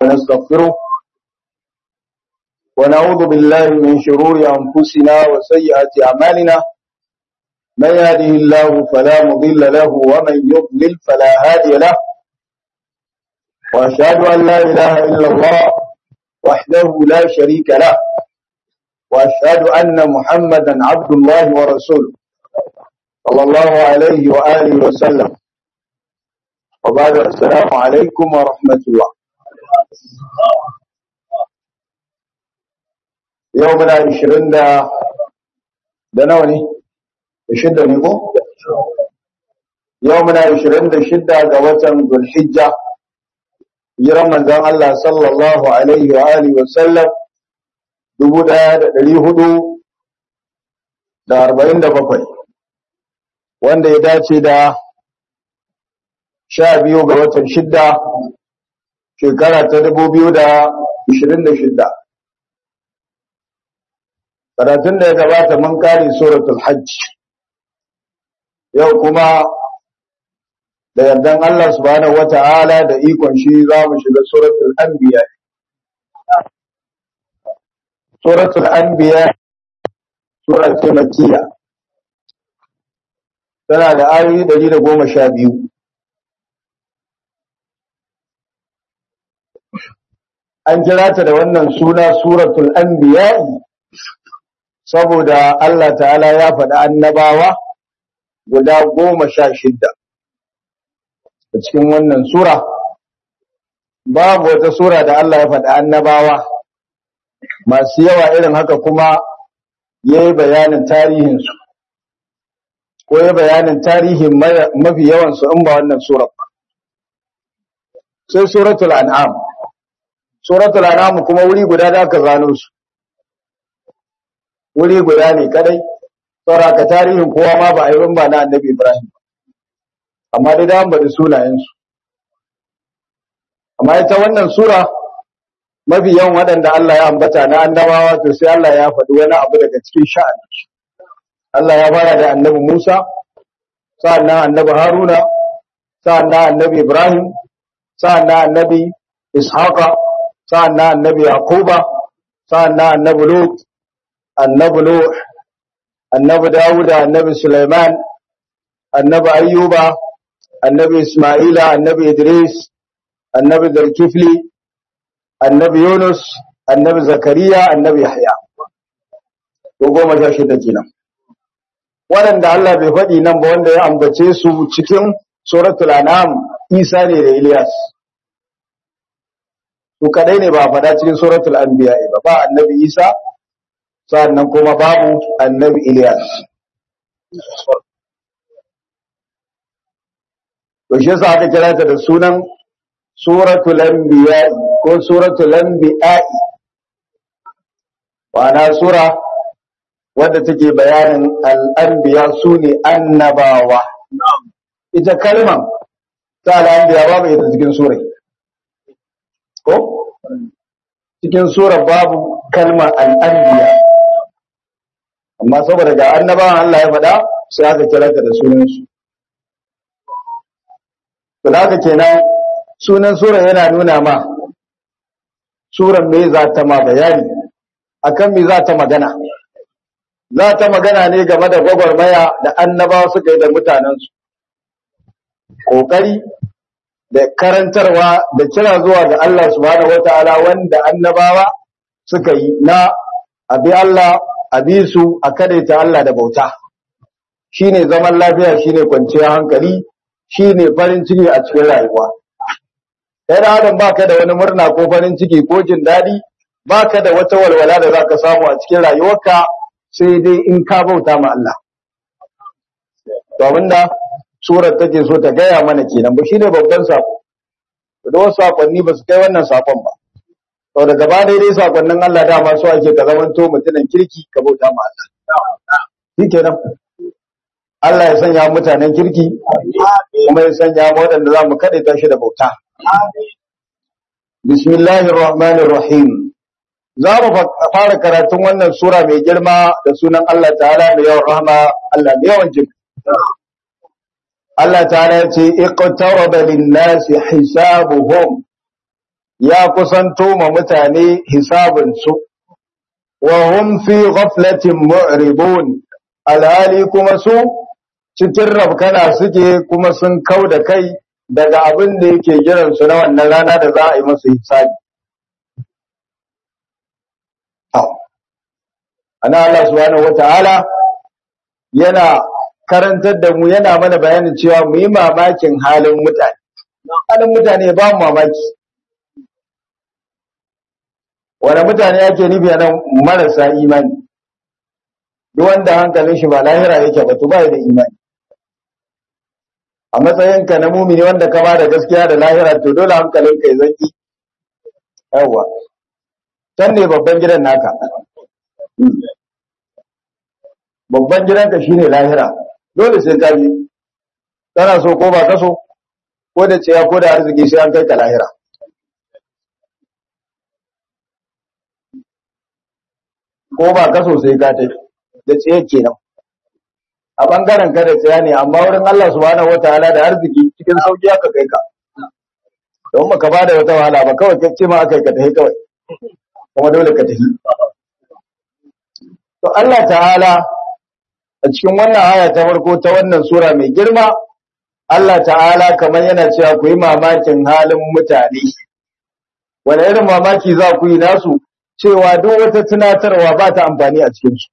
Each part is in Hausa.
ونستغفره ونعوذ بالله من شرور أنفسنا وسيئات أعمالنا من يهده الله فلا مضل له ومن يضلل فلا هادي له وأشهد أن لا إله إلا الله وحده لا شريك له وأشهد أن محمدا عبد الله ورسوله صلى الله عليه وآله وسلم وبعد السلام عليكم ورحمة الله يومنا عشرين دا دنوني شدة نيكو يومنا عشرين دا شدة قوة ذو الحجة يرمى ذا الله صلى الله عليه وآله وسلم dubu ɗaya da ɗari hudu da arba'in da bakwai wanda ya dace da sha biyu ga watan shidda shekara ta dubu biyu da ishirin da shidda karatun da ya gabata mun kare suratul hajj yau kuma da yardan Allah subhanahu wata'ala da ikon shi za mu shiga suratul anbiya suratul anbiya sura ce makkiya tana da ayoyi 112 an kira ta da wannan suna suratul anbiya saboda Allah ta'ala ya faɗi annabawa guda goma sha shidda a cikin wannan sura babu wata sura da Allah ya faɗi annabawa masu yawa irin haka kuma ya yi bayanin tarihinsu ko ya bayanin tarihin mafi yawansu in ba wannan surar ba sai suratul an'am suratul an'am kuma wuri guda da aka zano su wuri guda ne kadai sauraka tarihin kowa ma ba a yi ba na annabi ibrahim amma dai da bada sunayensu amma ita wannan sura mafi yawan waɗanda Allah ya ambata na annabawa to sai Allah ya faɗi wani abu daga cikin sha'ani Allah ya fara da annabi Musa sa'annan annabi Haruna sa'annan annabi Ibrahim sa'annan annabi Ishaqa sa'annan annabi Yaquba sa'annan annabi Lut annabi Nuh annabi Dawud annabi Sulaiman annabi Ayyuba annabi Isma'ila annabi Idris annabi Zulkifli annabi Yunus, annabi Zakariya, annabi Yahya. Ko goma sha shida kenan. Waɗanda Allah bai faɗi nan ba wanda ya ambace su cikin suratul an'am Isa ne da Ilyas. Su kadai ne ba faɗa cikin suratul anbiya ba ba annabi Isa sannan kuma babu annabi Ilyas. To shi yasa aka kira ta da sunan suratul anbiya ko suratul anbiya wana sura wadda take bayanin al-anbiya sune annabawa ita kalman ta al-anbiya babu ita cikin sura ko cikin sura babu kalmar al-anbiya amma saboda ga annabawan Allah ya faɗa sai aka kira ta da sunan su to haka kenan sunan sura yana nuna ma suran me za ta ma bayani akan me za ta magana za ta magana ne game da gwagwarmaya da annabawa suka yi da mutanensu ƙoƙari da karantarwa da kira zuwa ga Allah subhanahu wata'ala wanda annabawa suka yi na abi Allah abi su a kadaita Allah da bauta shine zaman lafiya shine kwanciyar hankali shine farin ciki a cikin rayuwa kai da adam baka da wani murna ko farin ciki ko jin daɗi baka da wata walwala da zaka samu a cikin rayuwarka sai dai in ka bauta ma Allah to abinda surar take so ta gaya mana kenan ba shine babban sako da wasu sakonni ba su kai wannan sakon ba to da gaba daidai sakonnin Allah dama so ake ka zamanto mutumin kirki ka bauta ma Allah shikenan Allah ya sanya mutanen kirki kuma ya sanya mu waɗanda za mu kaɗe tashi da bauta Bismillahir Rahmanir Rahim. Za mu fara karatun wannan sura mai girma da sunan Allah Ta'ala mai yawan rahama, Allah mai yawan jin. Allah Ta'ala ya ce, "Iqtaraba lin-nasi hisabuhum." ya kusanto ma mutane hisabinsu wa hum fi ghaflatin mu'ribun alhali kuma su cikin rabkana suke kuma sun kau da kai daga abin da yake jiransu na wannan rana da za a yi masu hisabi ana Allah subhanahu wata'ala yana karantar da mu yana mana bayanin cewa mu yi mamakin halin mutane halin mutane ba mu mamaki wanda mutane yake nufi a nan marasa imani duk wanda hankalin shi ba lahira yake ba to ba da imani a matsayinka na mumini wanda ka ba da gaskiya da lahira to dole hankalinka ya zaki yawa can ne babban gidan naka babban gidanka shine lahira dole sai ka bi kana so ko ba ka so ko da ciya ko da arziki sai an kai ka lahira ko ba ka so sai ka tai da ciye kenan a bangaren ka da tsaya ne amma wurin Allah subhanahu wataala da arziki cikin sauki aka kai ka don baka ba da wata wahala ba kawai kace ma aka yi ka tafi kawai kuma dole ka tafi to Allah ta'ala a cikin wannan aya ta farko ta wannan sura mai girma Allah ta'ala kamar yana cewa ku yi mamakin halin mutane wani irin mamaki za ku yi nasu cewa duk wata tunatarwa ba ta amfani a cikinsu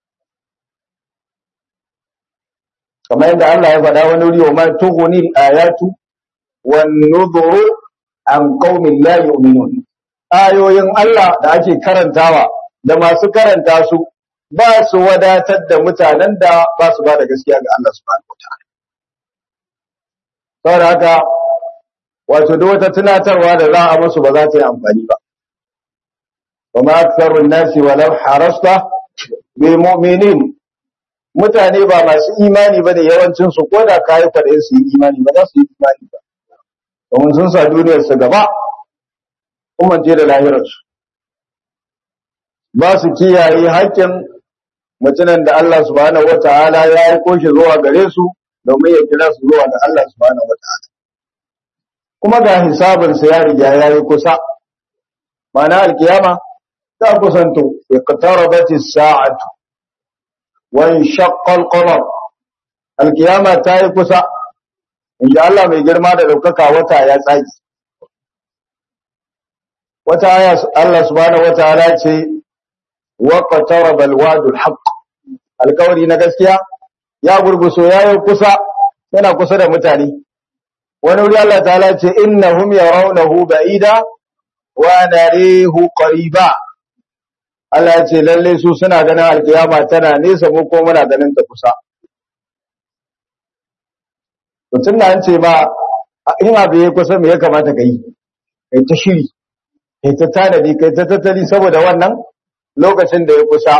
kamar yadda Allah ya faɗa wani wuri wa ma tughni ayatu wan nuzuru an qaumin la yu'minun ayoyin Allah da ake karantawa da masu karanta su ba su wadatar da mutanen da ba su ba da gaskiya ga Allah subhanahu wataala saboda haka wato duk wata tunatarwa da za a musu ba za ta yi amfani ba wa ma aktharun nasi walau harasta bil mu'minin mutane ba masu imani ba da yawancin su ko da kayi kwaɗayin su yi imani ba za su yi imani ba domin sun sa duniyar su gaba kuma je da lahirarsu ba su kiyaye haƙƙin mutumin da Allah subhanahu wata'ala ya yi koshi zuwa gare su domin ya kira su zuwa ga Allah subhanahu wata'ala kuma ga hisabinsa ya riga ya yi kusa ma'ana alkiyama ta kusanto iqtarabat as-sa'atu wa inshaqqa al-qamar alkiyama ta yi kusa inda Allah mai girma da daukaka wata ya tsaki wata aya Allah subhanahu wataala ce wa qataraba al-wa'dul haqq alkawari na gaskiya ya gurguso ya yi kusa yana kusa da mutane wani wuri Allah ta'ala ce innahum yarawnahu ba'ida wa narihu qariba Allah ya ce lalle su suna ganin alkiyama tana nesa mu ko muna ganin ta kusa mutum na an ce ma in abu ya kusa me ya kamata ka yi kai ta shiri kai ta tanadi kai ta tattali saboda wannan lokacin da ya kusa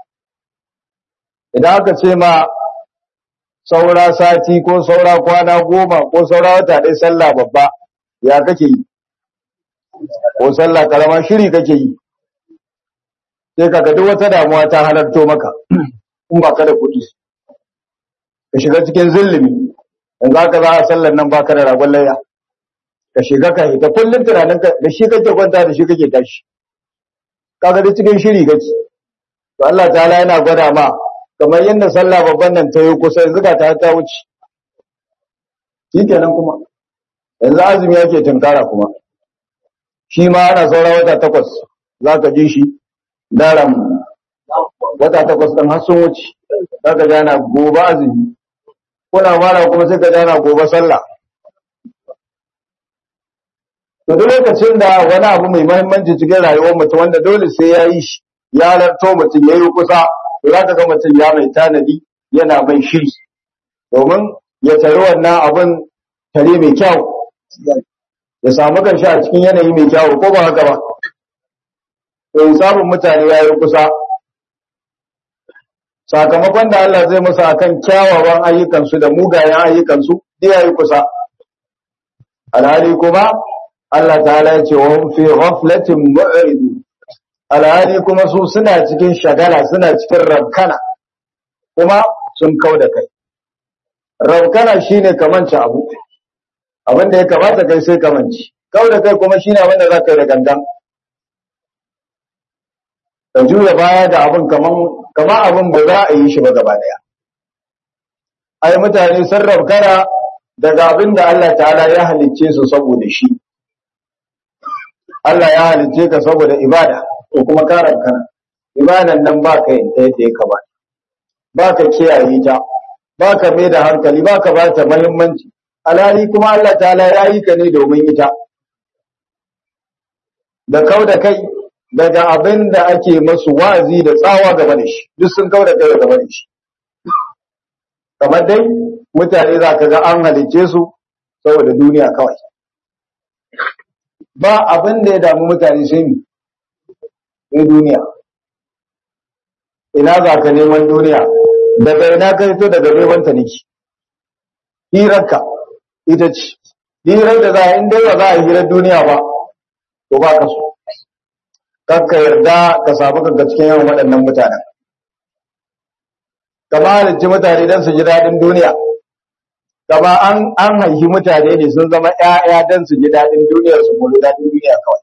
idan aka ce ma saura sati ko saura kwana goma ko saura wata ɗaya sallah babba ya kake yi ko sallah karama shiri kake yi sai kaga duk wata damuwa ta halarto maka in ba ka da kuɗi ka shiga cikin zulumi yanzu haka za a sallar nan baka da ragon layya ka shiga ka hita kullum tunanin ka da shi kake kwanta da shi kake tashi kaga da cikin shiri kake to Allah ta'ala yana gwada ma kamar yadda sallah babban nan ta yi kusa yanzu ga ta ta wuce shikenan kuma yanzu azumi yake tunkara kuma shi ma ana saura wata takwas za ka ji shi daram wata takwas ɗin har sun wuce za ka jana gobe azumi kuna mara kuma sai ka jana gobe sallah to duk lokacin da wani abu mai mahimmanci cikin rayuwar mutum wanda dole sai ya yi shi ya larto mutum ya yi kusa to za ka ga mutum ya mai tanadi yana mai shiri domin ya tari wannan abin tare mai kyau ya samu kanshi a cikin yanayi mai kyau ko ba haka ba to samun mutane ya yi kusa sakamakon da Allah zai musu akan kyawawan ayyukansu da mugayen ayyukansu duk ya yi kusa alhali kuma Allah ta'ala ya ce wa hum fi ghaflatin mu'ridu alhali kuma su suna cikin shagala suna cikin rabkana kuma sun kau da kai rabkana shine kamanci abu abin da ya kamata kai sai kamanci kau da kai kuma shine wanda za ka yi da gangan ka juya baya da abin kaman kaman abin ba za a yi shi ba gaba daya ai mutane sun rabkana daga abin da Allah ta'ala ya halicce su saboda shi Allah ya halicce ka saboda ibada ko kuma ka rabkana ibadan nan ba ka yin ta yadda ya kamata ba ka kiyaye ta ba ka mai da hankali ba ka ba ta muhimmanci alhali kuma Allah ta'ala ya yi ka ne domin ita da kau da kai daga abin da ake masu wazi da tsawa game da shi duk sun kau da kai game da shi kamar dai mutane za ka ga an halicce su saboda duniya kawai ba abin da ya damu mutane sai mi sai duniya ina za ka neman duniya daga ina ka fito daga neman ta niki hirarka ita ce hirar da za a inda ba za a hirar duniya ba to ba ka so kakka yarda ka samu kanka cikin yawan waɗannan mutanen kama halicci mutane don su ji daɗin duniya kama an an haihi mutane ne sun zama ƴaƴa don su ji daɗin duniyar su mulu daɗin duniya kawai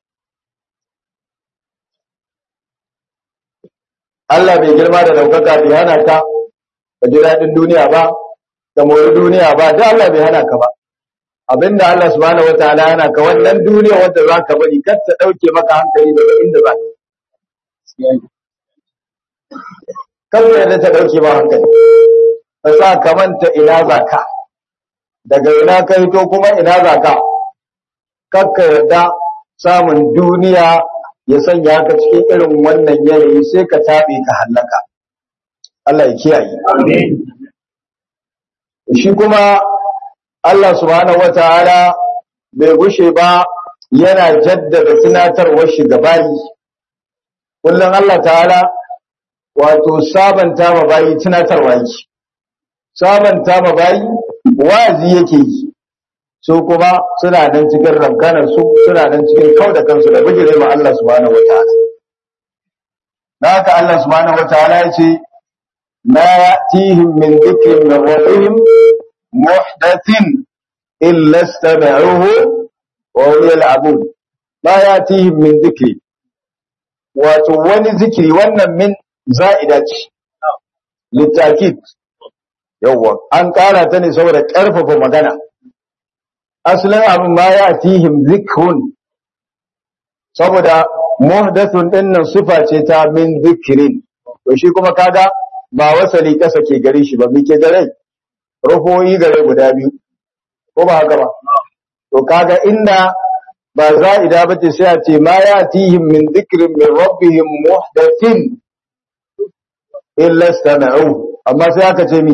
Allah bai girma da ɗaukaka bai hana ka ka ji daɗin duniya ba ka mori duniya ba da Allah bai hana ka ba abinda Allah subhanahu wataala yana ka wannan duniya wanda za ka bari kar ta ɗauke maka hankali daga inda za ka kar ka yarda ta ɗauke ba hankali ka sa ka manta ina za ka daga ina ka hito kuma ina za ka kar ka yarda samun duniya ya sanya ka cikin irin wannan yanayi sai ka taɓe ka hallaka Allah ya kiyaye shi kuma Allah subhanahu wataala bai gushe ba yana jaddada tunatarwar shi ga bayi kullum Allah ta'ala wato sabanta ma bayi tunatarwa yake sabanta ma bayi wazi yake yi su kuma suna nan cikin rabganar su suna nan cikin kauda kansu da bijire ma Allah subhanahu wataala da haka Allah subhanahu wataala ya ce ma ya'tihim min dhikrin min rabbihim muhdathin illa istama'uhu wa hum yal'abun ma ya'tihim min dhikri wato wani zikiri wannan min za'ida ce litakid yawwa an kara ta ne saboda karfafa magana asalin abin ma ya'tihim zikrun saboda muhdathun dinnan sifa ce ta min zikirin to shi kuma kaga ba wasali kasa ke gare shi ba muke gare ruhoyi gare guda biyu ko ba haka ba to kaga inda ba za'ida ba ce sai a ce ma yatihim min dhikrin min rabbihim muhdathin illa istama'u amma sai aka ce mi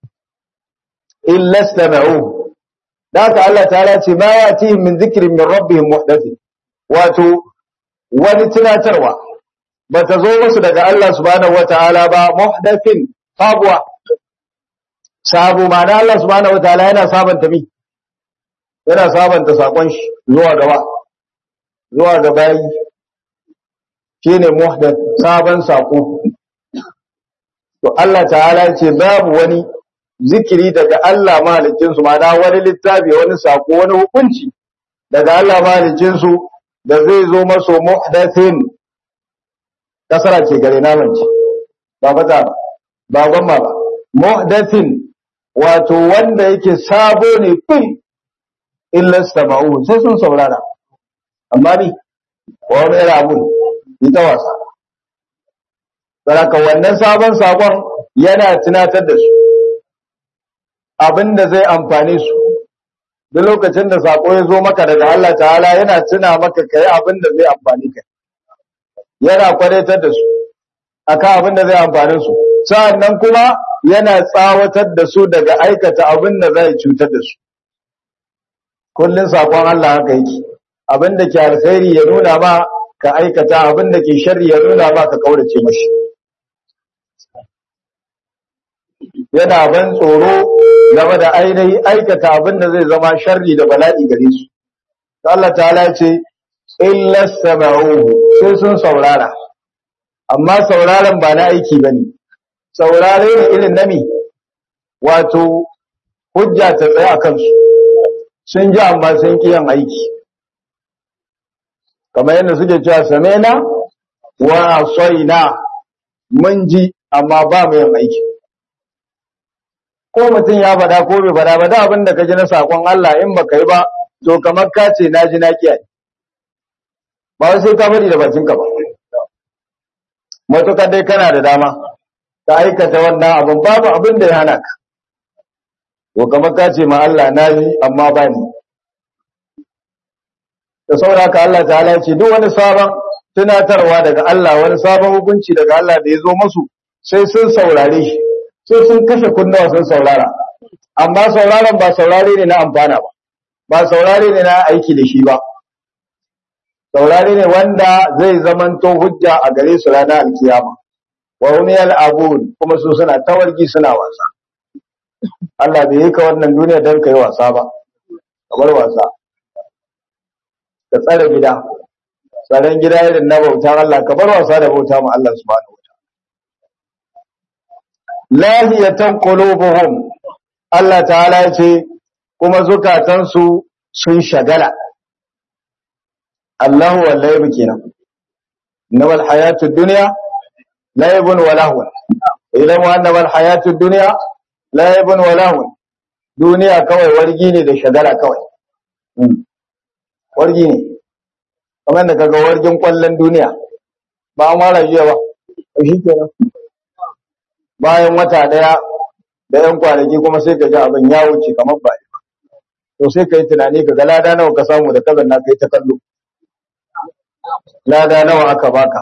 illa istama'u da haka Allah ta'ala ce ma yatihim min dhikrin min rabbihim muhdathin wato wani tunatarwa ba ta zo musu daga Allah subhanahu wata'ala ba muhdathin sabuwa sabu ma'ana Allah subhanahu wata'ala yana sabanta mi yana sabanta sakon shi zuwa gaba zuwa ga bayi shine muhdath sabon sako to Allah ta'ala ce babu wani zikiri daga Allah mahalicin su ma'ana wani littafi wani sako wani hukunci daga Allah mahalicin su da zai zo maso muhdathin kasara ce gare namance ba fata ba ba gwamma ba muhdathin wato wanda yake sabo ne fin illa sama'u sai sun saurara amma ni wani yana abun ita wasa saraka wannan sabon sakon yana tunatar da su abinda zai amfane su duk lokacin da sako ya zo maka daga Allah ta'ala yana tuna maka kai abinda zai amfani ka yana kwadaitar da su akan abinda zai amfane su sa'annan kuma yana tsawatar da su daga aikata abinda zai cutar da su kullun sakon Allah haka yake abinda ke alkhairi ya nuna ma ka aikata abinda ke sharri ya nuna ma ka kaurace mashi yana ban tsoro game da ainihin aikata abinda zai zama sharri da bala'i gare su Allah ta'ala ce illa sama'uhu sai sun saurara amma sauraron ba na aiki bane saurare ne irin nami wato hujja ta tsaye akan su sun ji amma sun ki yin aiki kamar yadda suke cewa samena wa asaina mun ji amma ba mu yin aiki ko mutum ya faɗa ko bai faɗa ba da abin da ka ji na sakon Allah in baka yi ba to kamar ka ce na ji na kiyaye ba wai sai ka faɗi da bakinka ba matuƙar dai kana da dama ka aikata wannan abin babu abin da ya hana ka to kamar ka ce ma Allah na yi amma ba ni da sauraka Allah ta'ala ya ce duk wani sabon tunatarwa daga Allah wani sabon hukunci daga Allah da ya zo masu sai sun saurare shi sai sun kashe kunnawa sun saurara amma sauraron ba saurare ne na amfana ba ba saurare ne na aiki da shi ba saurare ne wanda zai zamanto hujja a gare su ranar alkiyama wa hum yal'abun kuma su suna tawargi suna wasa Allah bai yi ka wannan duniya don kai wasa ba kamar wasa ka tsare gida tsaron gida irin na bautan Allah ka bar wasa da bauta ma Allah subhanahu wa ta'ala lahiyatan qulubuhum Allah ta'ala ya ce kuma zukatansu sun shagala Allahu wallahi kenan nawal hayatud dunya laibun wa lahun idan wa annabal hayatud dunya laibun wa lahun duniya kawai wargi ne da shagala kawai wargi ne kamar da kaga wargin kwallon duniya ba an wara jiya ba shi kenan bayan wata daya da yan kwanaki kuma sai ka ji abin ya wuce kamar ba to sai ka yi tunani ka ga lada nawa ka samu da kazan na kai ta kallo lada nawa aka baka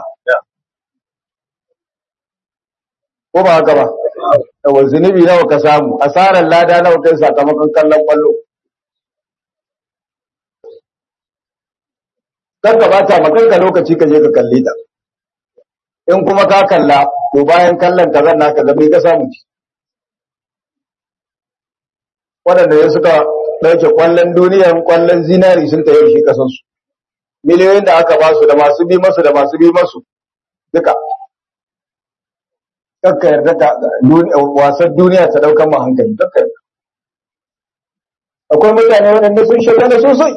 ko ba haka ba da zunubi nawa ka samu asarar lada nawa kai sakamakon kallon kwallo kar ka bata ma kanka lokaci ka je ka kalle ta in kuma ka kalla to bayan kallon ka zanna ka zama ka samu ci waɗanda ya suka ɗauke kwallon duniyan kwallon zinari sun tayi shi kasansu miliyoyin da aka ba su da masu bi masu da masu bi masu duka kakka yarda ka wasan duniya ta daukan ma hankali kakka yarda akwai mutane waɗanda sun shagala sosai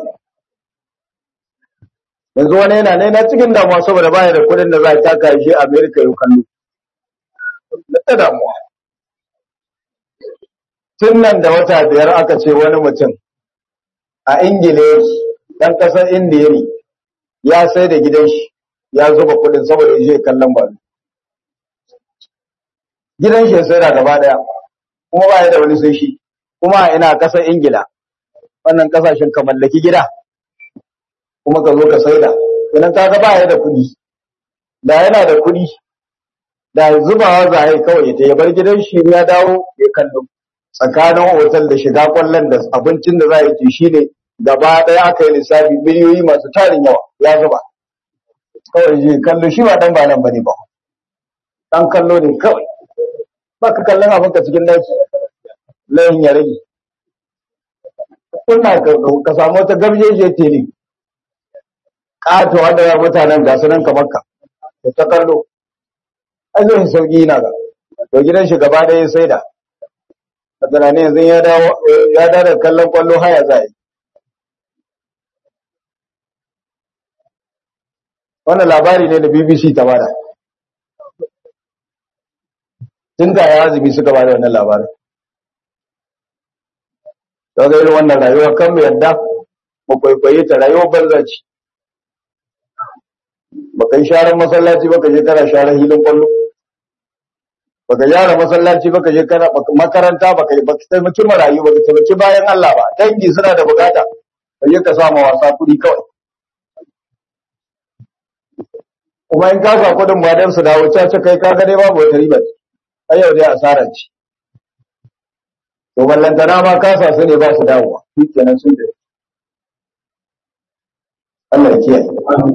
yanzu wani yana ne na cikin damuwa saboda baya da kuɗin da za a taka shi a amerika yau kallo na ta damuwa tun nan da wata biyar aka ce wani mutum a ingila ɗan ƙasar indiya ne ya sai da gidan shi ya zuba kuɗin saboda ya je kallon ba gidan shi ya sai da gaba daya kuma ba ya da wani sai shi kuma a ina kasar ingila wannan kasashen ka mallaki gida kuma ka zo ka sai da idan ka ga ba ya da kuɗi da yana da kuɗi da zubawa za a yi kawai ya bar gidan shi ya dawo ya kallo tsakanin otal da shiga kwallon da abincin da za a yi shi ne gaba ɗaya aka yi lissafi miliyoyi masu tarin yawa ya zuba kawai je kallo shi ba dan ba nan bane ba dan kallo ne kawai ba ka kallon abinka cikin daki layin ya rage kuna ka samu wata gabjeje tele ƙato wanda ya mutanen ga sunan kamar ka da ta kallo an zai sauki na ga to gidan shi gaba ɗaya sai da a tunanin yanzu ya dawo ya dawo da kallon kwallo haya za yi wannan labari ne da bbc ta bada tun da ya azumi suka bada wannan labarin da ga irin wannan rayuwa kan mu yadda mu kwaikwaye ta rayuwar banza ce baka yi sharan masallaci baka je kana sharan hilin kwallo baka gyara masallaci baka je kana makaranta baka yi baka taimaki marayu baka taimaki bayan Allah ba dangi suna da bukata ka je ka samu wasa kuɗi kawai kuma in ka sa kuɗin ba dan su dawo caca kai ka ga dai babu wata riba ai yau dai asara ce to ballantana ma ka sa su ne ba su dawowa shi kenan sun da Allah ya kiyaye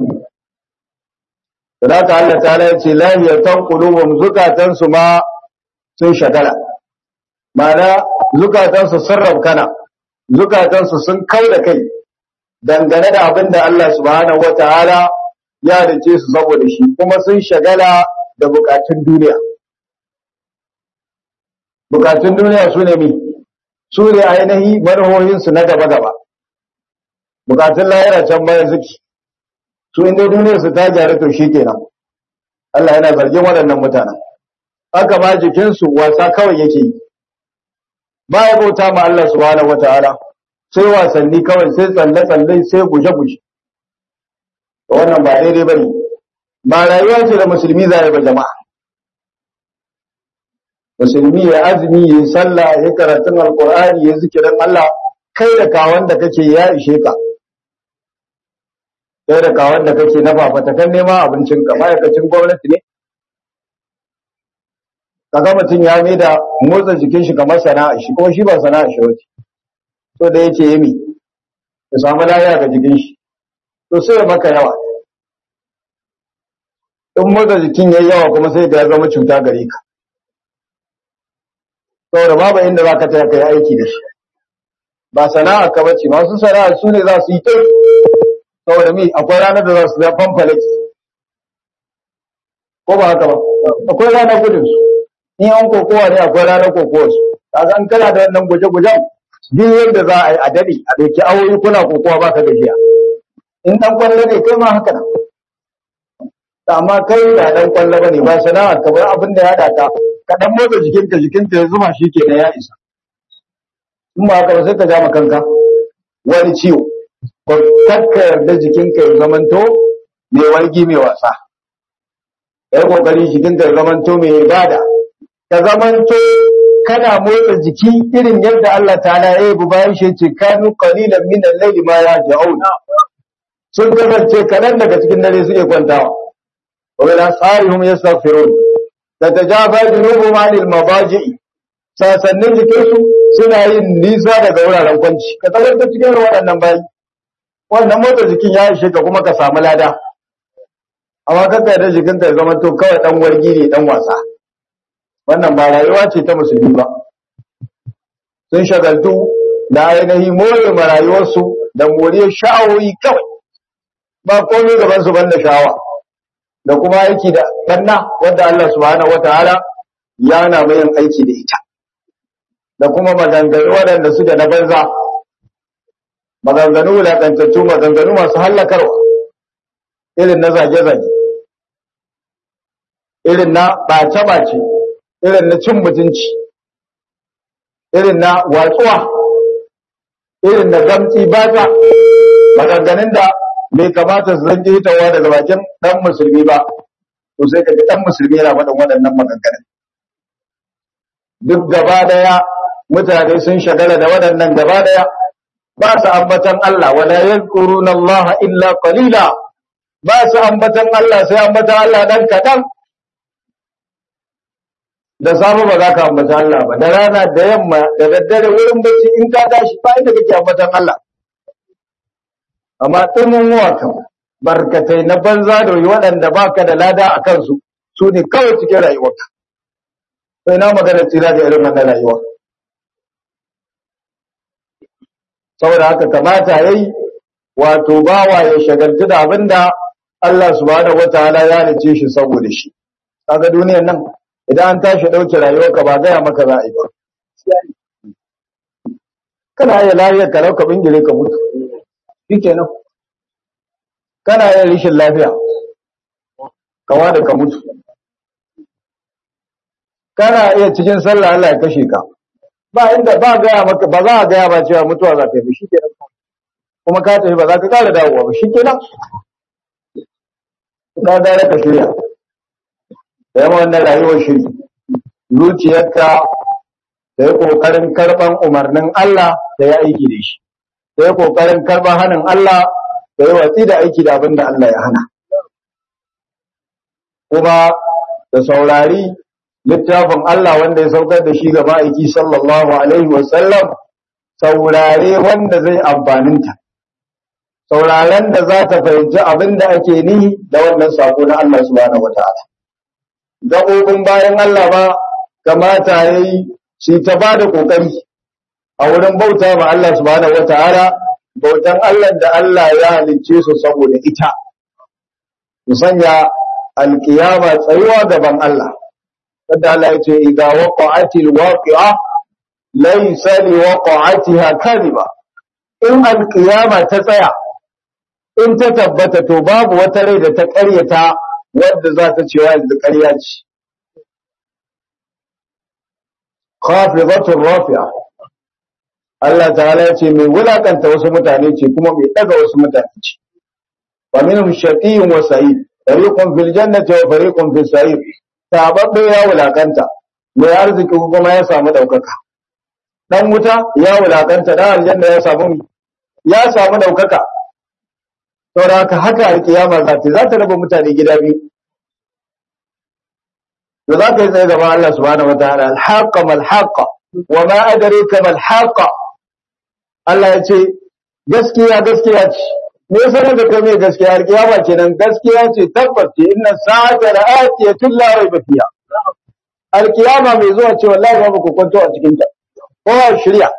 da haka Allah ta ya ce lahiyatan qulubum zukatan su ma sun shagala ma'ana zukatan su sun rabkana zukatan su sun kau da kai dangane da abin da Allah subhanahu wataala ya dace su saboda shi kuma sun shagala da bukatun duniya bukatun duniya su ne mi su ne ainihi manhohin su na gaba gaba bukatun lahira can bayan zuki su inda duniyar su ta gyaru to shikenan Allah yana zargin waɗannan mutanen haka ma jikinsu wasa kawai yake yi ba ya bauta ma Allah subhanahu wataala sai wasanni kawai sai tsalle tsalle sai guje guje wannan ba daidai bane ba rayuwa ce da musulmi zai ba jama'a musulmi ya azumi ya sallah ya karatun alqur'ani ya zikirin Allah kai da kawan da kake ya ishe ka kai da kawan da kake na fafata kan nema abincin ka ma'aikacin gwamnati ne kaga mutum ya mai da motsa jikin shi kamar sana'a shi kuma shi ba sana'a shi wace so da yake yi ya samu lafiya ga jikin shi to sai maka yawa in motsa jikin yayi yawa kuma sai da ya zama cuta gare ka saboda babu inda za ka taya kai aiki da shi ba sana'a ka bace masu sana'a su ne za su yi tai saboda mi akwai ranar da za su zama pamphlet ko ba haka ba akwai ranar gudun su in an kokowa ne akwai ranar kokowa su kaga an kana da wannan guje-gujen duk yadda za a yi a dade a ɗauki awoyi kuna kokowa ba ka gajiya in dan kwallo ne kai ma haka nan amma kai da dan kwallo bane ba sana'a ka bar abin da ya hada ka ka dan motsa jikinka jikinka ya zuma shi ke ya isa in ba haka ba sai ka ja kanka wani ciwo ko kakka yarda jikinka ya zamanto mai wargi mai wasa kai kokari jikinka ya zamanto mai ibada ka zamanto kana motsa jiki irin yadda Allah ta'ala ya yi bayan shi ce kanu qalilan min al-layli ma yahjaun sun kasance kanan daga cikin dare suke kwantawa wa ila sarihum yastaghfirun tatajafa junubuhum 'anil mabaji'i sasannin jikinsu suna yin nisa daga wuraren kwanci ka tabbata cikin waɗannan bayi wannan motsa jikin ya ishe ka kuma ka samu lada amma kanka da jikinka ya zama to kawai dan wargi ne dan wasa wannan ba rayuwa ce ta musulmi ba sun shagaltu da ainihin more ma rayuwarsu da moriyar sha'awoyi kawai ba komai gaban su banda sha'awa da kuma aiki da banna wanda Allah subhanahu wataala ya na mai aiki da ita da kuma maganganu waɗanda suke na banza maganganu wulaƙantattu maganganu masu hallakarwa irin na zage-zage irin na ɓace-ɓace irin na cin mutunci irin na watsuwa irin na gamci bata maganganun da bai kamata su zan hitawa daga bakin ɗan musulmi ba to sai ka ji ɗan musulmi yana faɗin waɗannan maganganun duk gaba ɗaya mutane sun shagala da waɗannan gaba ɗaya ba su ambatan Allah wala yadhkuruna Allah illa qalila ba su ambatan Allah sai ambatan Allah dan kadan da safe ba za ka ambata Allah ba da rana da yamma da daddare wurin bacci in ka tashi ba inda kake ambatan Allah amma tumun kan barkatai na banza da waɗanda baka da lada a kansu su ne kawai cikin rayuwarka sai na magana tsira da irin wannan rayuwa saboda haka kamata yayi wato bawa ya shagaltu da abinda Allah subhanahu wataala ya halice shi saboda shi kaga duniyar nan idan an tashi dauke rayuwarka ba gaya maka za a yi ba kana iya lafiyar ka rauka bingire ka mutu shikenan kana iya rishin lafiya kawa da ka mutu kana iya cikin sallah Allah ya kashe ka ba inda ba gaya maka ba za a gaya ba cewa mutuwa za ta yi shi kenan kuma ka tafi ba za ka kara dawowa ba shi kenan ka gare ka shirya da yawan wannan rayuwar shiri zuciyarka da yi kokarin karban umarnin Allah da ya aiki da shi da yi kokarin karban hannun Allah da yi watsi da aiki da abin da Allah ya hana kuma da saurari littafin Allah wanda ya saukar da shi ga ma'aiki sallallahu alaihi wasallam saurare wanda zai amfaninta sauraren da za ta fahimci abin da ake nihi da wannan sako na Allah subhanahu wata'ala gaɓoɓin bayan Allah ba kamata ya yi shi ta ba da ƙoƙari a wurin bauta ma Allah subhanahu wata'ala bautan Allah da Allah ya halicce su saboda ita su sanya alƙiyama tsayuwa gaban Allah kada Allah ya ce idza waqa'atil waqi'a laysa li waqa'atiha kadhiba in alqiyama ta tsaya in ta tabbata to babu wata rai da ta ƙaryata wadda za ta cewa yanzu ƙarya ce khafidatur rafi'a Allah ta'ala ya ce mai wulakanta wasu mutane ce kuma mai daga wasu mutane ce wa minhum shaqiyyun wa sa'id fariqun fil jannati wa fariqun fis sa'ir tababbe ya wulakanta mai arziki kuma ya samu daukaka dan wuta ya wulakanta dan aljanna ya samu ya samu daukaka saboda haka haka alkiyama za ta za ta raba mutane gida biyu da za ka yi tsaye gaban Allah subhanahu wataala alhaqa mal haqa wa ma adraka mal haqa Allah ya ce gaskiya gaskiya ce me yasa da kai mai gaskiya alkiyama kenan gaskiya ce tabbas ce inna sa'ata la'atiyatun la rayba fiha alkiyama mai zuwa ce wallahi babu kokonto a cikin ta kowa shirya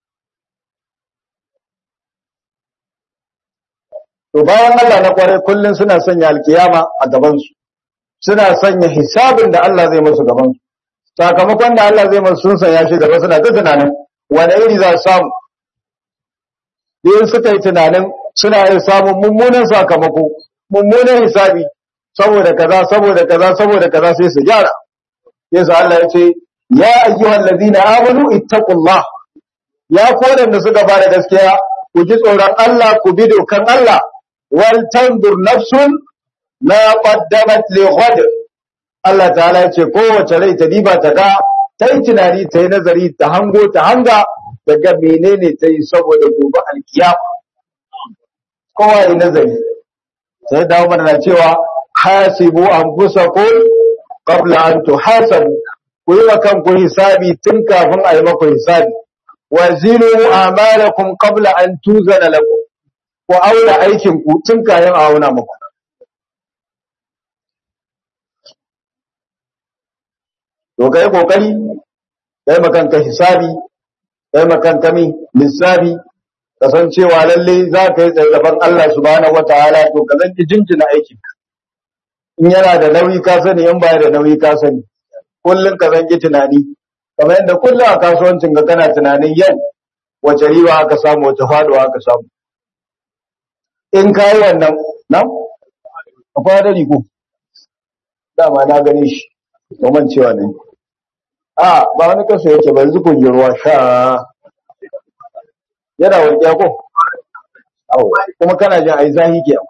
to bayan Allah na kware kullun suna sanya alkiyama a gaban su suna sanya hisabin da Allah zai musu gaban su sakamakon da Allah zai musu sun sanya shi gaba suna ta tunanin wani iri za su samu in suka yi tunanin suna yin samun mummunan sakamako mummunan hisabi saboda kaza saboda kaza saboda kaza sai su gyara yasa Allah ya ce ya ayyuhal ladina amanu ittaqullah ya kodan da suka bada gaskiya ku ji tsoron Allah ku bi dokan Allah wal tandur nafsun ma qaddamat li ghad Allah ta'ala ya ce kowace rai ta diba ta ga ta yi tunani ta yi nazari ta hango ta hanga daga menene ta yi saboda gobe alkiyama kowa yi nazari sai dawo mana na cewa hasibu anfusakum qabla an tuhasabu ku yi wa kanku hisabi tun kafin a yi maku hisabi wa zinu amalakum qabla an tuzana lakum ku auna aikin ku tun kayan a auna muku to kai kokari kai makanka hisabi kai makanka mi lissafi kasancewa lalle za ka yi tsallaban Allah subhanahu wataala to ka zanki jinjina aikinka in yana da nauyi ka sani in baya da nauyi ka sani kullum ka zanki tunani kamar yadda kullum a kasuwancin ka kana tunanin yau wace riba aka samu wace faduwa aka samu in ka yi wannan nan akwai hadari ko dama na gane shi domin cewa ne a ba wani kaso yake ba yanzu kun ruwa sha yana warkiya ko kuma kana jin ai zahi ke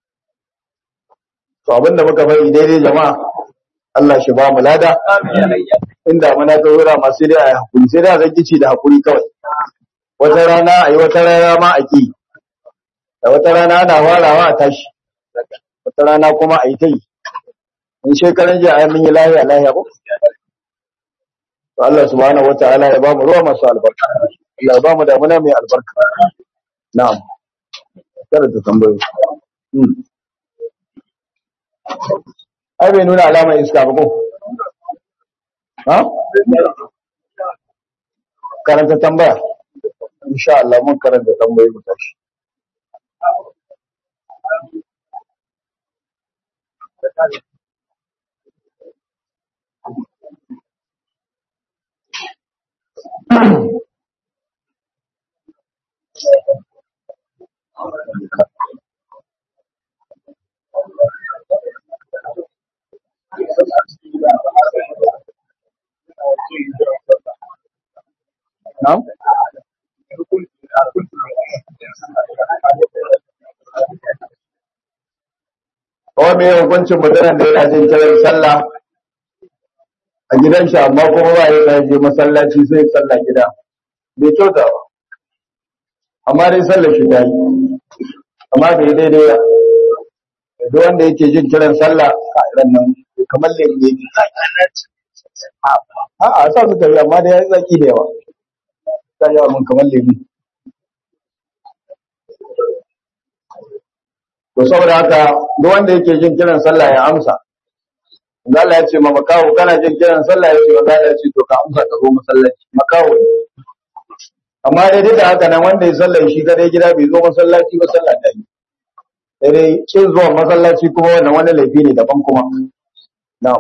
to abinda muka bari daidai jama'a Allah shi ba mu lada inda muna ta wura masu dai a hakuri sai da zan kici da hakuri kawai wata rana a yi wata rana ma a ki da wata rana ana warawa a tashi wata rana kuma a yi ta yi in shekaran jiya ai mun yi lahiya lahiya ko to Allah subhanahu wataala ya ba mu ruwa masu albarka Allah ya ba mu damuna mai albarka na'am kada ta tambayo ai bai nuna alamar iska ba ko ha karanta tambaya insha Allah mun karanta tambayoyi mu tashi Na'am? Kawai mai hukuncin mutanen da yana jin kiran sallah a gidan shi amma kuma ba ya je masallaci sai sallah gida. Bai kyauta ba. Amma dai sallar shi ta yi. Amma bai daidai ba. Duk wanda yake jin kiran sallah a irin nan kamar lemu yake. A'a sa su tafi amma da ya yi zaki da yawa. Ta yawa mun kamar lemu. To saboda haka duk wanda yake jin kiran sallah ya amsa. Allah ya ce ma makawo kana jin kiran sallah ya ce wa Allah ya ce to ka amsa ka zo masallaci makawo ne. Amma dai duk da haka nan wanda ya sallah shi kadai gida bai zo masallaci ba sallah ta yi. Sai dai kin zuwa masallaci kuma wannan wani laifi ne daban kuma. Na'am.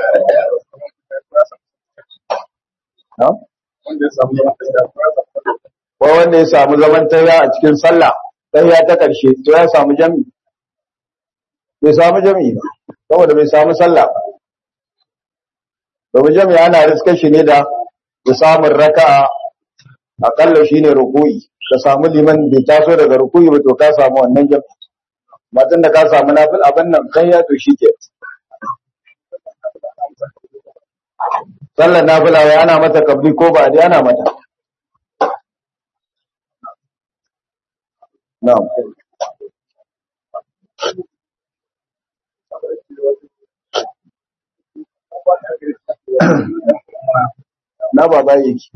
Na'am. wanda ya samu ko wanda ya samu zaman tayya a cikin sallah tayya ta karshe to ya samu jami bai samu jami ba saboda bai samu sallah ba domin jami ana riskar shi ne da da samun raka'a akalla shine ruku'i ka samu liman bai taso daga ruku'i ba to ka samu wannan jami matan da ka samu nafil abin nan kai ya to shike sallar nafila wai ana mata kabli ko ba dai ana mata na'am na baba yake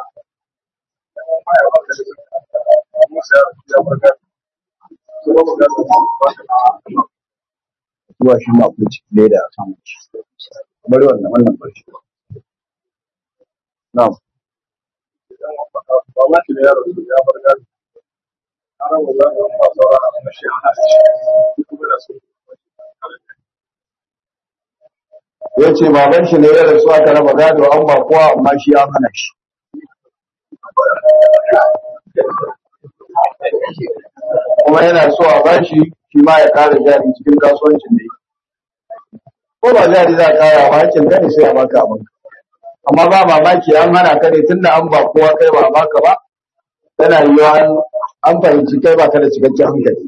zuwa shi ma ku ci leda a kan shi bari wannan wannan barci na'am Baba ki da yaro ya bar gado. Ana mu za mu ba saurara a mashi ana shi kuma da su. ya ce baban shi ne ya rasu aka raba gado an ba kowa amma shi an hana shi kuma yana so a bashi shi ma ya kara jari cikin kasuwancin da yake ko ba jari za a kara ba hakin ka ne sai a baka abin amma ba mamaki an hana ka ne tunda an ba kowa kai ba a baka ba tana yiwuwa an- an fahimci kai ba ka da cikakken hankali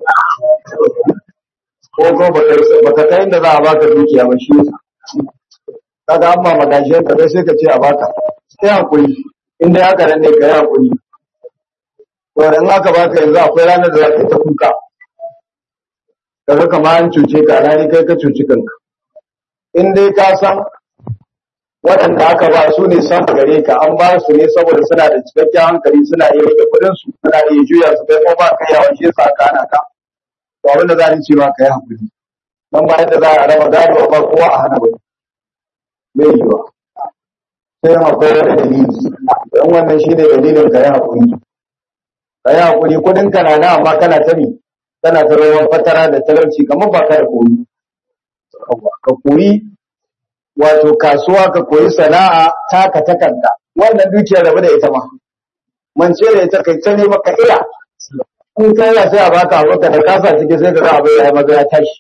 ko ko ba ka kai inda za a baka dukiya ba shi yasa kaga an ba magajiyar ka sai ka ce a baka sai hakuri in dai haka nan ne ka yi hakuri to in aka baka yanzu akwai ranar da za ka yi ta kuka kaga kamar an cuce ka alhali kai ka cuci kanka in dai ka san waɗanda aka ba su ne san gare ka an ba su ne saboda suna da cikakken hankali suna iya rike kuɗin su suna iya juya su kai ko ba ka yawa shi yasa aka hana ka to abin da za ni ce ma ka yi hakuri dan bayan da za a raba gado ba kowa a hana wani bai yiwa sai akwai wani dalili don wannan shi ne dalilin ka yi haƙuri ka yi haƙuri kudin ka na nan amma kana ta ne kana ta rawar fatara da talauci kamar ba ka da koyi ka koyi wato kasuwa ka koyi sana'a taka ta kanka wannan dukiyar rabu da ita ma mance da ita kai ta ne maka iya in kai ya sai a baka abu ka da kasa ciki sai ka ga abu ya yi maza ya tashi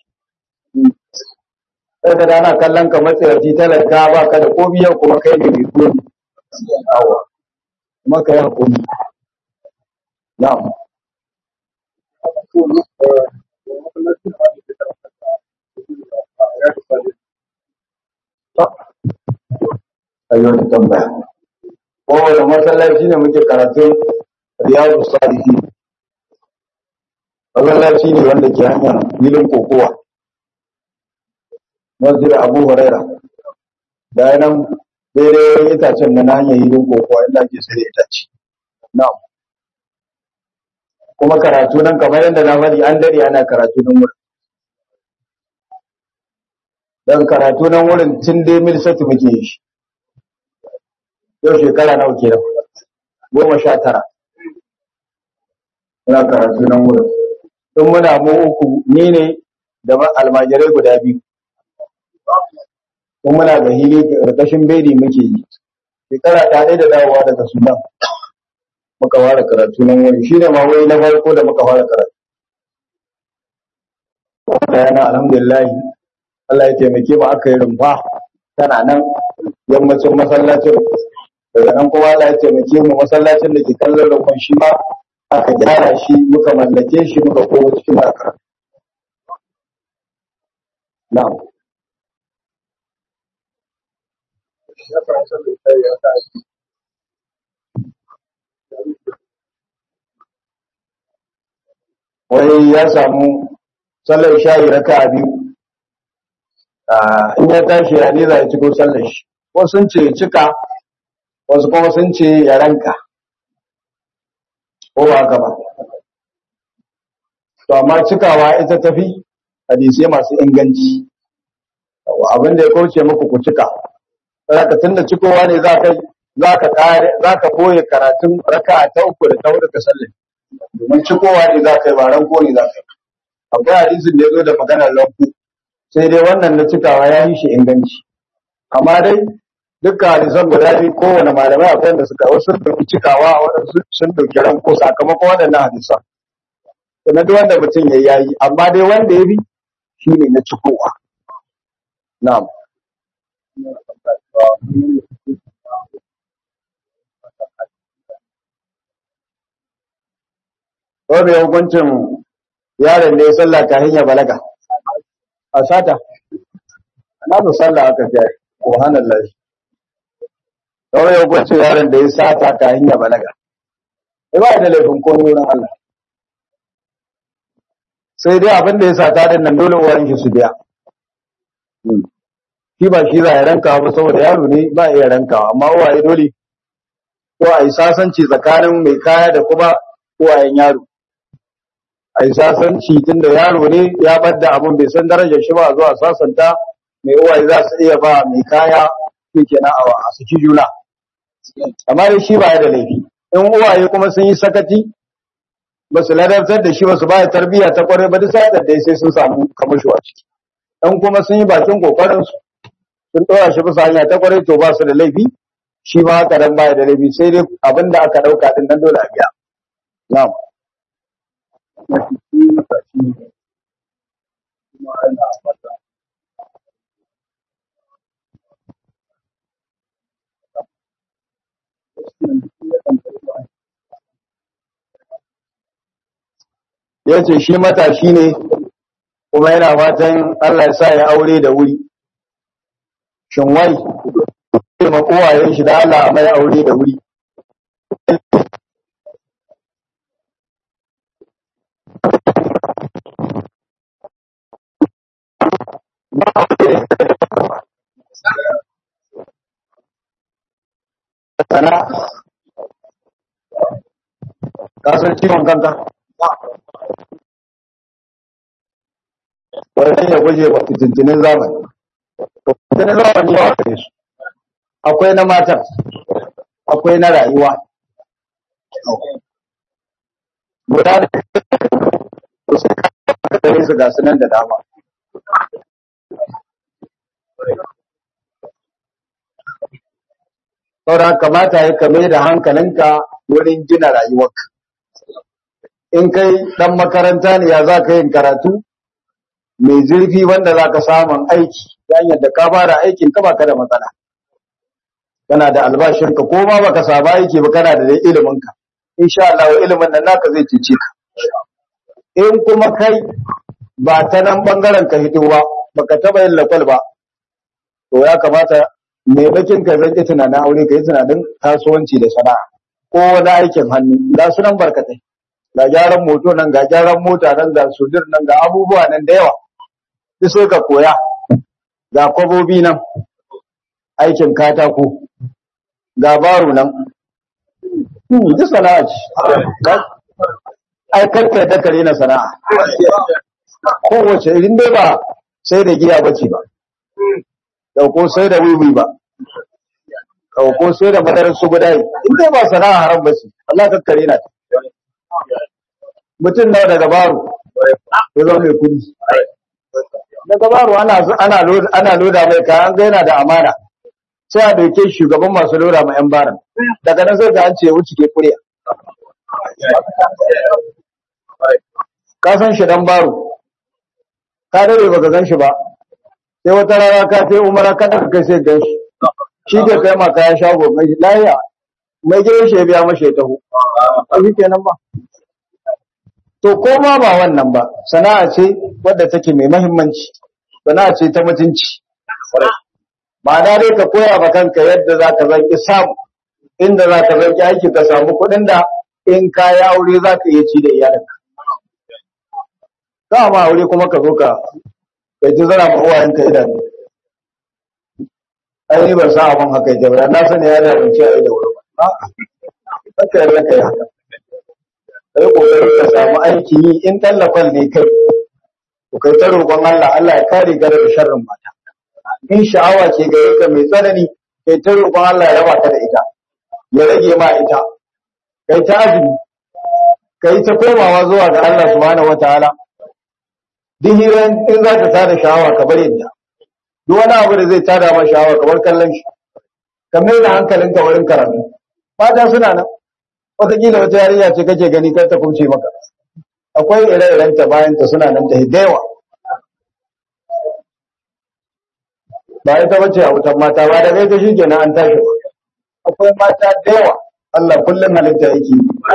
sai ka dana kallon ka matsayaci talaka ba ka da ko biyan kuma kai ne mai komi awa kuma ka yi hakuri na'am ayyuka da tambaya kowane masallaci ne muke karatun riyadu salihin masallaci ne wanda ke hanyar filin kokowa masjid abu huraira da nan daidai itacen da na hanyar hilin kokowa inda ake sai da itace na'am kuma karatu nan kamar yadda na faɗi an dare ana karatu nan wurin dan karatu nan wurin tun dai mil sati muke yi shi yau shekara nawa kenan goma sha tara muna karatu nan wurin tun muna mu uku ni ne da ma- almajirai guda biyu kun muna ga hili ƙarƙashin bedi muke yi shekara ta ɗaya da dawowa daga sudan muka fara karatu nan wani shi ne ma wai na farko da muka fara karatu da yana alhamdulillah Allah ya taimake mu aka yi rumfa tana nan yammacin masallacin daga nan kuma Allah ya taimake mu masallacin da ke kallon rumfan shi ma aka gyara shi muka mallake shi muka koma cikin haka na'am Ya fara sallar kai ya ta wai ya samu sallar shayi raka a biyu Ah, in ya tashi ya ne za ya ciko sallar shi wasu sun ce ya cika wasu kuma sun ce ya ranka ko ba haka ba to amma cikawa ita tafi hadisai masu inganci Yawwa, abin da ya kauce muku ku cika saboda tunda cikowa ne za ka za ka kare za ka koye karatun raka'a ta uku da ta hudu ka sallar domin cikowa ne za ka yi ba ranko ne za ka yi akwai hadisin da ya zo da maganar ranko sai dai wannan na cikawa ya yi shi inganci amma dai dukkan hadisan guda biyu kowane malamai akwai wanda suka wasu sun dauki cikawa waɗansu sun dauki ranko sakamakon waɗannan hadisan sannan duk wanda mutum ya yayi amma dai wanda ya bi shine na cikowa na'am Wanda ya hukuncin yaron da ya sallah kafin ya balaga a sata na su sallah aka ce subhanallah Wanda ya hukuncin yaron da ya sata kafin ya balaga ba da laifin komai wurin Allah sai dai abin da ya sata din nan dole uwayen shi su biya shi ba shi za ya ranka ba saboda yaro ne ba iya rankawa amma uwaye dole ko a yi sasanci tsakanin mai kaya da kuma uwayen yaro a yi sasanci tun da yaro ne ya bar da abin bai san darajar shi ba zuwa sasanta mai uwaye za su iya ba mai kaya shi kenan a saki juna amma dai shi ba ya da laifi in uwaye kuma sun yi sakati ba su ladabtar da shi ba su ba tarbiyya ta kwarai ba duk sai da sai sun samu kamasho a ciki in kuma sun yi bakin kokarin su sun ɗora shi bisa hanya ta kwarai to ba su da laifi shi ma haka dan baya da laifi sai dai abin da aka ɗauka din nan dole a biya na'am ya ce shi matashi ne kuma yana fatan Allah ya sa ya aure da wuri shin wai ma uwayen shi da Allah a mai aure da wuri sana kasar ciwon kanka wani ya guje wa fitintinin zamani fitintinin zamani ya wakare su akwai na matan akwai na rayuwa guda da su su ga sunan da dama saura kamata ya kame da hankalinka wurin gina rayuwarka in kai dan makaranta ne ya za ka yin karatu mai zurfi wanda za ka samun aiki hanyar da ka fara aikin ka baka da matsala kana da albashinka ko ma baka saba aiki ba kana da dai iliminka insha Allah ilimin nan naka zai cece ka in kuma kai ba ta nan bangaren ka hito ba baka taba yin lakwal ba to ya kamata mai bakin ka zan tunanin aure ka yi tunanin kasuwanci da sana'a ko wani aikin hannu ga su nan barkatai ga gyaran moto nan ga gyaran mota nan ga sudir nan ga abubuwa nan da yawa duk sai ka koya ga kwabobi nan aikin katako ga baro nan duk sana'a ce ai karka da kare na sana'a kowace irin dai ba sai da giya bace ba dauko sai da wiwi ba dauko sai da madarar su gudai in dai ba sana'a haram bace Allah ka kare na mutum nawa daga baro ya zama mai kudi daga baro ana ana loda ana loda mai kayan ga yana da amana sai a dauke shugaban masu loda ma yan baran daga nan sai ga an ce wuce ke kuriya ka san shi dan baro ka dare baka gan shi ba sai wata rana ka kai umara ka daga kai sai gan shi shi ke kai ma kayan shago mai lahiya mai gidan shi ya biya mashi ya taho a shi kenan ba to ko ma ba wannan ba sana'a ce wadda take mai mahimmanci sana'a ce ta mutunci ba da dai ka koya ba kanka yadda za ka zanki samu inda za ka zanki aiki ka samu kuɗin da in ka yi aure za ka iya ci da iyalinka za ma aure kuma ka zo ka kai ji zara ma uwayenka idanu ai ni ban san abin haka yake ba na sani ya da ban ci a da wuri ba haka yarda kai haka kai kokari ka samu aiki yi in tallafan ne kai to kai ta roƙon Allah Allah ya kare gare da sharrin mata in sha'awa ce gare ka mai tsanani kai ta roƙon Allah ya raba ka da ita ya rage ma ita kai ta azumi kai ta komawa zuwa ga Allah subhanahu wataala duk hiran in za ka tada sha'awa ka bari ta duk wani abu da zai tada ma sha'awa kamar kallon shi ka mai da hankalinka wurin karatu mata suna nan wataƙila wata yarinya ce kake gani kar ta kumce maka akwai ire-iren ta bayan ta suna nan ta hidewa ba ita bace a wutan mata ba da ta shi kenan an tashi ba akwai mata da yawa Allah kullum halitta yake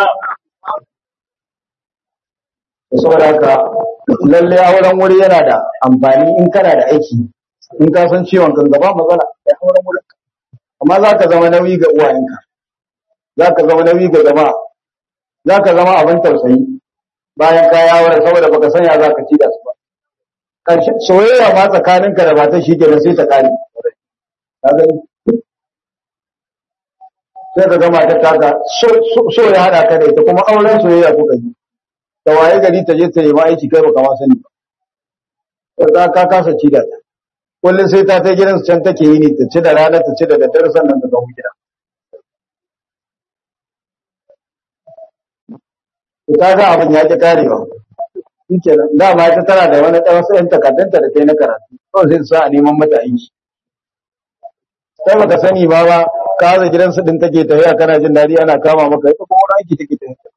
saboda haka lalle auren wuri yana da amfani in kana da aiki in ka san ciwon kan gaba matsala ya auren wuri amma za ka zama nauyi ga uwayenka za ka zama nauyi ga jama'a za ka zama abin tausayi bayan ka yawon saboda baka sanya za ka ci da su ba ƙarshe soyayya ma tsakaninka da matan shi kenan sai ta kare ka gani sai ka gama ta taka so ya hada ka da ita kuma auren soyayya kuka yi da waye gari ta je ta yi aiki kai baka ma sani ba ta ka kasa ci da ta kullum sai ta ta gidan can take yi ne ta ci da rana ta ci da daddare sannan ta dawo gida ta ga abin ya ki karewa shi kenan dama ita tana da wani ɗan wasu ‘yan takardunta da ta yi na karatu kawai sai sa a neman mata aiki sai baka sani ba ba ka haza gidansu ɗin take tafiya kana jin daɗi ana kama maka ita kuma wani aiki take tafiya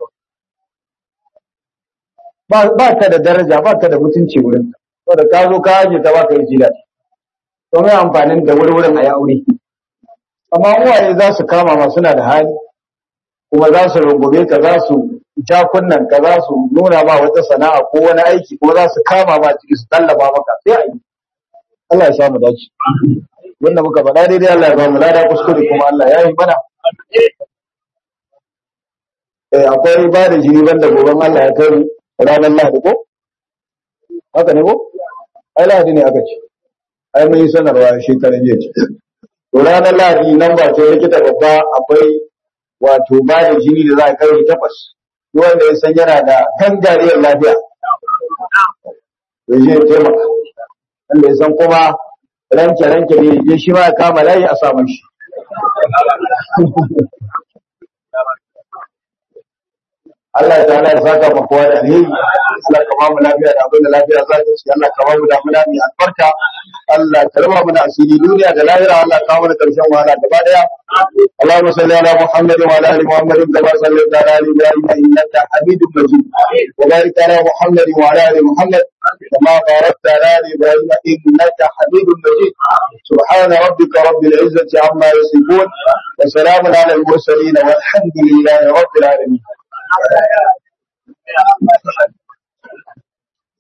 ba ba ka da daraja ba ka da mutunci wurin saboda ka zo ka haje ta ba ka yi jira to mai amfanin da wurwurin a yi aure amma uwaye za su kama ma suna da hali kuma za su rungume ka za su jakunan ka za su nuna ma wata sana'a ko wani aiki ko za su kama ma ciki su tallaba maka sai a yi Allah ya sha mu dace wanda muka faɗa daidai Allah ya ba mu lada kuskure kuma Allah ya yi mana eh akwai ba da jini banda goben Allah ya kai ranar Lahadi ko haka ne ko ai Lahadi ne aka ce ai mun yi sanarwa shekaran jiya ce to ranar Lahadi nan ba ce likita babba akwai wato ba da jini da za a kai takwas wanda ya san yana da gangariyar lafiya ya je ya taimaka wanda ya san kuma ranke ranke ne je shi ma ya kama layi a samun shi Allah ta Allah ya saka mu kowa da alheri Allah ka ba mu lafiya da abin da lafiya za ta ci Allah ka ba mu damuna mai albarka Allah ka raba mu da asiri duniya da lahira Allah ka mu da karshen wahala gaba daya Allahumma salli ala Muhammad wa ala ali Muhammad kama sallaita ala ali Ibrahim innaka Hamidum Majid wa barik ala Muhammad wa ala ali Muhammad كما باركت على ال ابراهيم انك حميد مجيد سبحان ربك رب العزه عما يصفون وسلام على المرسلين والحمد لله رب العالمين